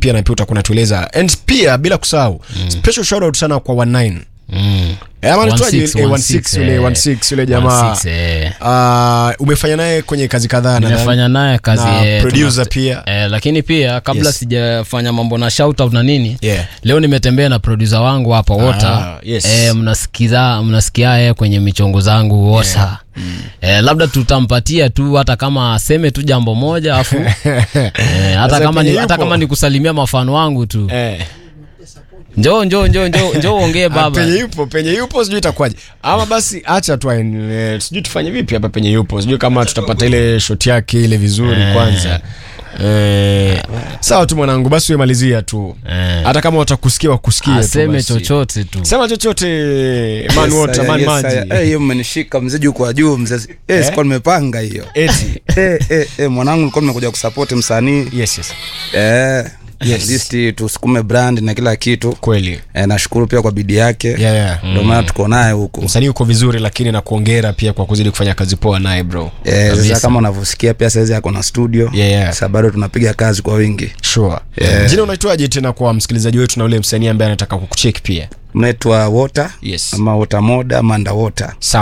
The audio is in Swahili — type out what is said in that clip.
pia na pia utakuwa unatueleza and pia bila kusahau special shout out sana kwa 19 Mm. Eh, ama anaitwaje? 16, Eh, 16 yule eh. 16 yule jamaa 16, eh. Ah, umefanya naye kwenye kazi kadhaa nadhani. nimefanya naye kazi Na eh, producer tuna- pia. eh, lakini pia kabla Yes. sijafanya mambo na shout out na nini Yeah. leo nimetembea na producer wangu hapa wota yes. eh, mnasikiza mnasikia eh, kwenye michongo zangu wosa eh, labda tutampatia tu hata kama aseme tu jambo moja afu eh, hata Sasa kama ni, penye hata yupo. kama ni kusalimia mafano wangu tu Eh. njoo njoo njoo njoo njoo ongee Ah, baba penye yupo penye yupo sijui itakuwaje ama basi acha tu aendelee. sijui tufanye vipi hapa penye yupo sijui kama tutapata ile shot yake ile vizuri kwanza Eh, sawa tu mwanangu basi umemalizia tu Eh. hata kama watakusikia wakusikie tu aseme basi. chochote tu sema chochote man Yes, water aya, man yes, maji aya. Eh, hiyo mmenishika mzee juu kwa juu mzee eh, sikuwa nimepanga hiyo eti eh, eh, eh, mwanangu nilikuwa nimekuja kusupport msanii yes yes eh, Yes. at least tusukume brand na kila kitu kweli eh, nashukuru pia kwa bidii yake yeah, yeah. ndio maana tuko naye huku msanii uko vizuri lakini na kuongera pia kwa kuzidi kufanya kazi poa naye bro eh, Kabisa. sasa kama unavyosikia pia saizi ako na studio Yeah, yeah. sasa bado tunapiga kazi kwa wingi sure Yeah. jina unaitwaje tena kwa msikilizaji wetu na ule msanii ambaye anataka kukucheki pia mnaitwa water Yes. ama water moda ama underwater sawa